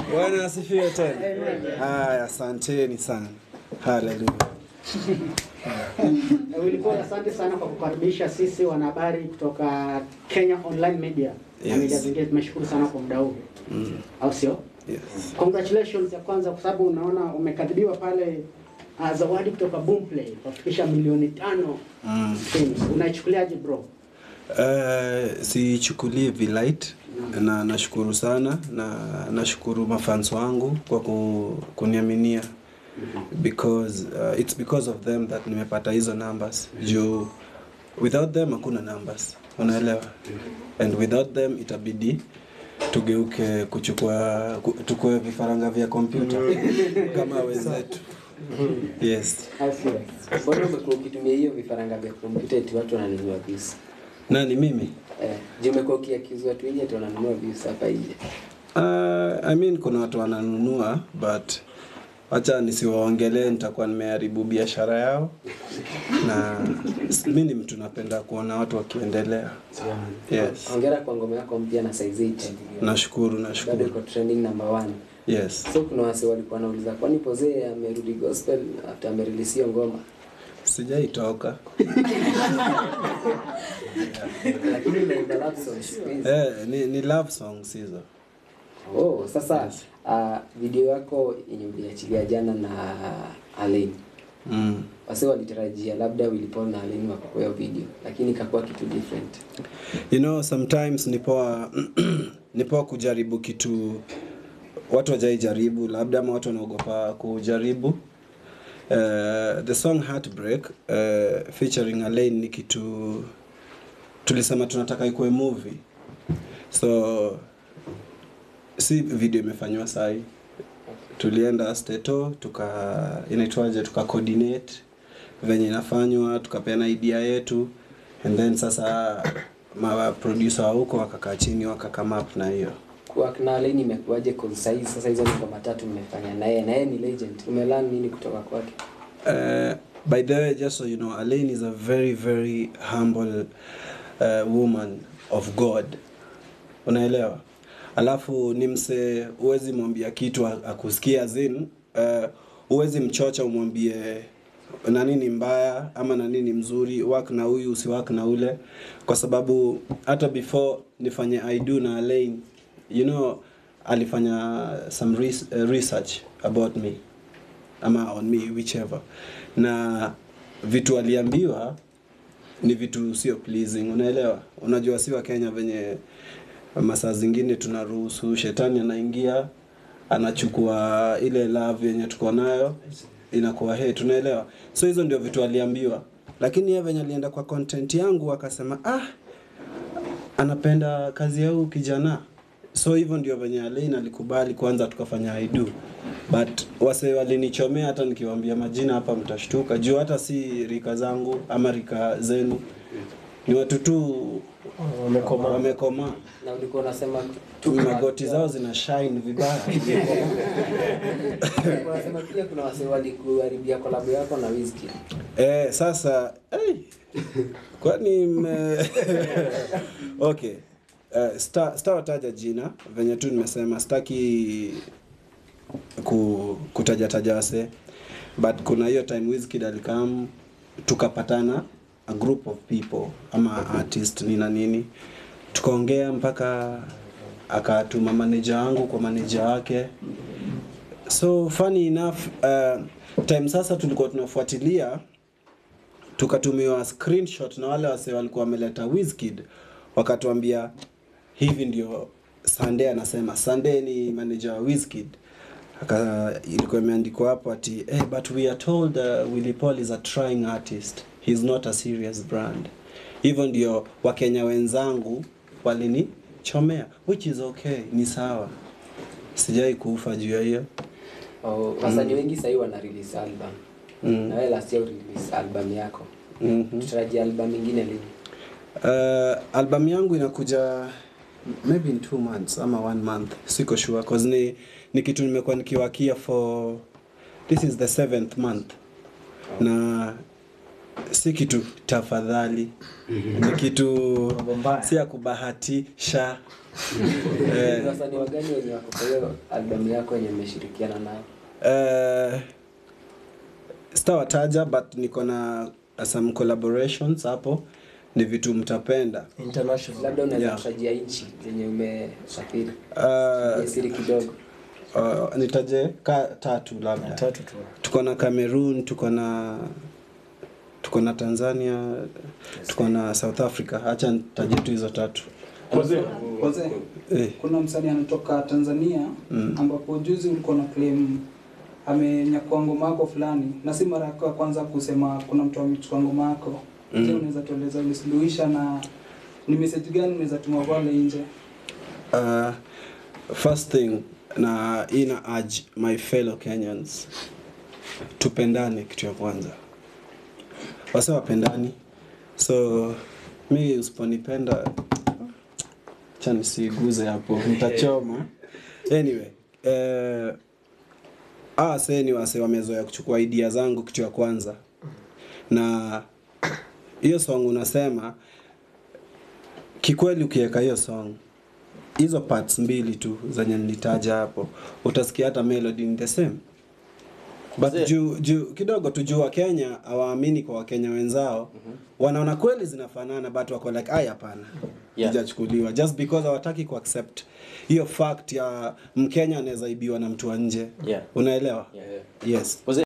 Bwana asifiwe tena. Haya, asanteni sana. Haleluya. Wilipol, asante sana kwa kukaribisha sisi wanahabari kutoka Kenya Online Media na Yes. media zingine. Tumeshukuru sana kwa muda huu, au sio? Yes. Congratulations ya kwanza, kwa sababu unaona umekadhibiwa pale uh, zawadi kutoka Boomplay kufikisha milioni tano films. Unaichukuliaje bro? Uh, sichukulie vilight na nashukuru sana na nashukuru mafans wangu kwa ku, kuniaminia because uh, it's because of them that nimepata hizo numbers juu without them hakuna numbers unaelewa and without them itabidi tugeuke kuchukua ku- tukue vifaranga vya kompyuta kama wenzetu yes Au sio? Mbona umekuwa ukitumia hiyo vifaranga vya kompyuta eti watu wananunua views? nani mimi Eh, je, umekuwa ukiakizu watu wengi eti wananunua views hapa nje? Uh, I mean kuna watu wananunua but wacha nisiwaongelee, nitakuwa nimeharibu biashara yao, na s- mi ni mtu napenda kuona watu wakiendelea. Yes, Hongera kwa ngoma yako mpya na size 8. nashukuru Bado nashukuru. iko trending number one. Yes, So kuna wase walikuwa wanauliza kwani Pozee amerudi gospel after amerelease hiyo ngoma? sijaitoka Lakini unaimba love songs siku hizi. eh, ni, ni love songs hizo. Oh, sasa uh, video yako yenye uliachilia jana na Alain. Mm. Wase walitarajia labda Willy Paul na Alain wako kwa hiyo video, lakini ikakuwa kitu different. You know, sometimes ni poa ni poa kujaribu kitu watu wajaijaribu, labda ama watu wanaogopa kujaribu. Uh, the song Heartbreak uh, featuring Alain ni kitu tulisema tunataka ikuwe movie, so si video imefanywa sahi. Tulienda Steto tuka inaitwaje, tuka coordinate venye inafanywa, tukapeana idea yetu and then sasa ma producer wa huko wakakaa chini wakakama up na hiyo Kwa kina Alain imekuwaje cause sasa sasa hizo ni ngoma tatu mmefanya na yeye na yeye ni legend. Umelearn nini kutoka kwake? Uh, by the way, just so you know, Elaine is a very, very humble uh, woman of God. Unaelewa? Alafu ni mse, huwezi mwambia kitu a- akusikia zin, uh, huwezi mchocha umwambie nani ni mbaya ama nani ni mzuri, work na huyu usiwork na ule, kwa sababu hata before nifanye I do na Elaine, you know, alifanya some res uh, research about me ama on me whichever na vitu aliambiwa ni vitu sio pleasing unaelewa unajua si wa Kenya venye masaa zingine tunaruhusu shetani anaingia anachukua ile love yenye tuko nayo inakuwa he tunaelewa so hizo ndio vitu aliambiwa lakini yeye venye alienda kwa content yangu akasema ah anapenda kazi ya huyu kijana so hivyo ndio venye Alain alikubali kwanza tukafanya I do but wase walinichomea hata nikiwaambia majina hapa mtashtuka juu hata si rika zangu ama rika zenu ni watu tu Wamekomaa. wamekomaa Na ulikuwa unasema tu magoti zao zina shine vibaya ulikuwa unasema pia kuna wase walikuharibia collab yako na Wizkid. Eh, sasa hey, kwani mme... okay uh, sta, stawataja jina venye tu nimesema sitaki ku, kutaja taja wase but kuna hiyo time Wizkid alikam tukapatana a group of people ama artist nina nini tukaongea mpaka akatuma manager wangu kwa manager wake so funny enough uh, time sasa tulikuwa tunafuatilia tukatumiwa screenshot na wale wase walikuwa wameleta Wizkid wakatuambia hivi ndio Sunday anasema Sunday ni manager wa Wizkid aka ilikuwa imeandikwa hapo ati eh, but we are told uh, Willy Paul is a trying artist he's not a serious brand hivyo ndio wakenya wenzangu walinichomea which is okay ni sawa sijai kufa juu ya hiyo Oh, wasanii wengi sahii wana release album. Mm. Na wewe last year release album yako. Mhm. Tutarajia album nyingine lini? Uh, album yangu inakuja maybe in two months ama one month siko sure cause ni, ni kitu nimekuwa nikiwakia for this is the seventh month na si kitu tafadhali ni kitu Mambo mbaya. si ya kubahatisha eh, Ni wasanii wagani wenye wako kwa hiyo albamu yako yenye mmeshirikiana nayo? eh, sitawataja but niko na some collaborations hapo ni vitu mtapenda International. Labda unaweza Yeah. kutajia nchi zenye umesafiri. uh, Ni siri kidogo. uh, nitaje ka tatu labda Tatu tu. tuko na Cameroon tuko na tuko na Tanzania tuko na South Africa acha nitaje tu hizo tatu Wazee, wazee, eh, kuna msanii anatoka Tanzania ambapo juzi ulikuwa na claim amenyakua ngoma yako fulani, na si mara yako ya kwanza kusema kuna mtu amechukua ngoma yako. Je, unaweza tueleza ulisuluhisha na ni message gani unaweza tuma pale nje? uh, first thing na ina urge my fellow Kenyans tupendane kitu ya kwanza wase wapendani so mi usiponipenda cha nisiguze hapo mtachoma anyway eh, ah, se ni wase wamezoea kuchukua idea zangu kitu ya kwanza na hiyo song unasema kikweli ukiweka hiyo song hizo parts mbili tu zenye nilitaja hapo utasikia hata melody ni the same but Mzee. juu juu kidogo tu juu wakenya hawaamini kwa wakenya wenzao wanaona kweli zinafanana but wako like ai hapana Yeah. ijachukuliwa just because hawataki kuaccept hiyo fact ya mkenya anaweza ibiwa na mtu wa nje Yeah. unaelewa Yeah, yeah. yes Wazee,